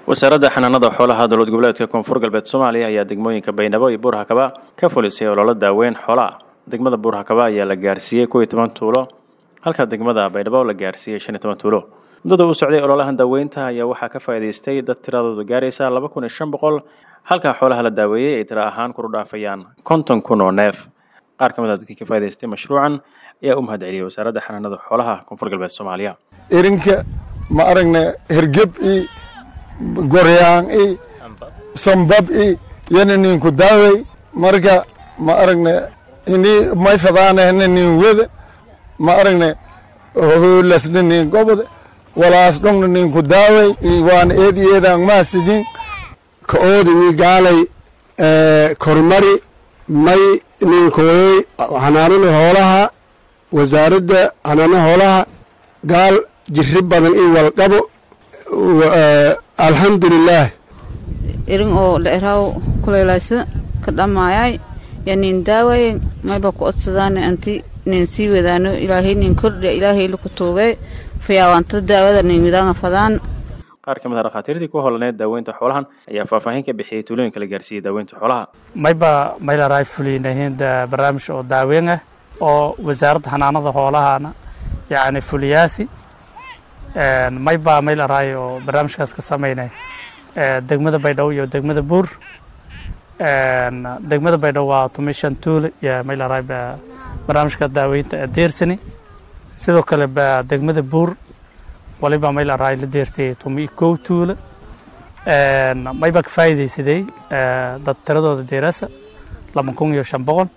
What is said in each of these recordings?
wasaaradda xanaanada xoolaha dowlad goboleedka koonfur galbeed soomaaliya ayaa degmooyinka baydhabo iyo buurhakaba ka fulisay ololo daaweyn xoolaah degmada buurhakaba ayaa la gaarsiiyey kow iyo toban tuulo halka degmada baydhabo la gaarsiiyey shan iyo toban tuulo muddada uu socday ololahan daaweynta ayaa waxaa ka faa'iidaystay dad tiradooda gaaraysa laba kun iyo shan boqol halka xoolaha la daaweeyey ay tiro ahaan kuru dhaafayaan konton kun oo neef qaar ka mid a dadkii ka faa'idaystay mashruucan ayaa u mahad celiyey wasaaradda xanaanada xoolaha koonfur galbeed soomaaliya erinka ma aragna hergeb i goryaan i sambab i yana ninku daawey marka ma aragna ini may fadaanahna nin weda ma aragna holasna nin gobod walaas dhongna ninku daawey waana eedi eedaan maasidin ka oodi wi gaalay kormari may ninkooyey xanaanada hoolaha wasaaradda xanaanada hoolaha gaal jirri badan i walqabo alxamdulilaah irin oo dheeraw kuleelaysa ka dhammaayay ya nin daaway mayba ku odsadaan anti nin sii wadaano ilaahay nin kordha ilaahay laku tuugay fayaawaanta daawada nin widaanga fadaan qaar ka mid a dhakhaatiirtii ku holaneed daaweynta xoolahan ayaa faahfaahin ka bixiyey tuulooyinka la gaarsiiyey daaweynta xoolaha mayba maylaray fulinahiin barnaamij oo daaweyn ah oo wasaaradda xanaanada xoolahana yacni fuliyaasi mayba maylaray oo barnaamijkaas ka sameynay degmada baydhabo iyo degmada buur degmada baydhabo waa tumishan tuule iyo maylaray barnaamijka daaweynta deersani sidoo kale ba degmada buur waliba maylaray la deersiyey tumi kow tuule mayba ka faa'iidaysaday dad tiradooda deerasa laba kun iyo shan boqol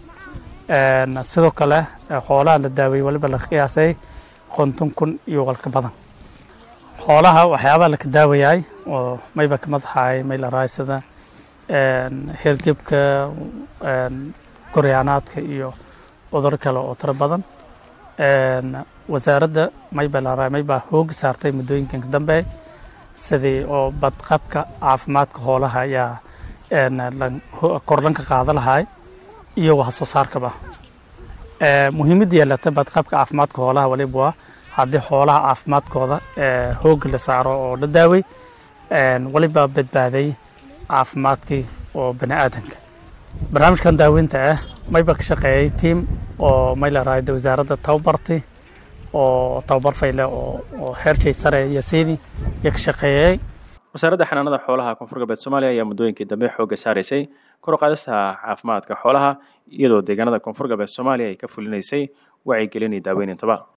sidoo kale xoolaha la daaweeyey waliba la qiyaasay konton kun iyo walka badan xoolaha waxyaabaha laka daawayaay oo mayba ka madaxaay maylaray sida hergebka goryaanaadka iyo cudur kale oo tiro badan wasaaradda mayba laray mayba hooga saartay muddooyinkan ka dambe sidii oo badqabka caafimaadka xoolaha ayaa kordhanka qaada lahay iyo wax soo saarkaba muhiimadda yeelata badqabka caafimaadka xoolaha waliba waa haddii xoolaha caafimaadkooda hooga la saaro oo la daaway waliba badbaaday caafimaadkii oo bani aadanka barnaamijkan daaweynta ah mayba ka shaqeeyay tiam oo maylarayda wasaaradda tababarti oo tababar fayle oo heershay sare iyo siidii iyo ka shaqeeyay wasaaradda xanaanada xoolaha koonfur galbeed soomaaliya ayaa muddooyinkii dambe xoogga saaraysay kor u qaadista caafimaadka xoolaha iyadoo deegaanada koonfur galbeed soomaaliya ay ka fulinaysay wacyigelin iyo daaweyn intaba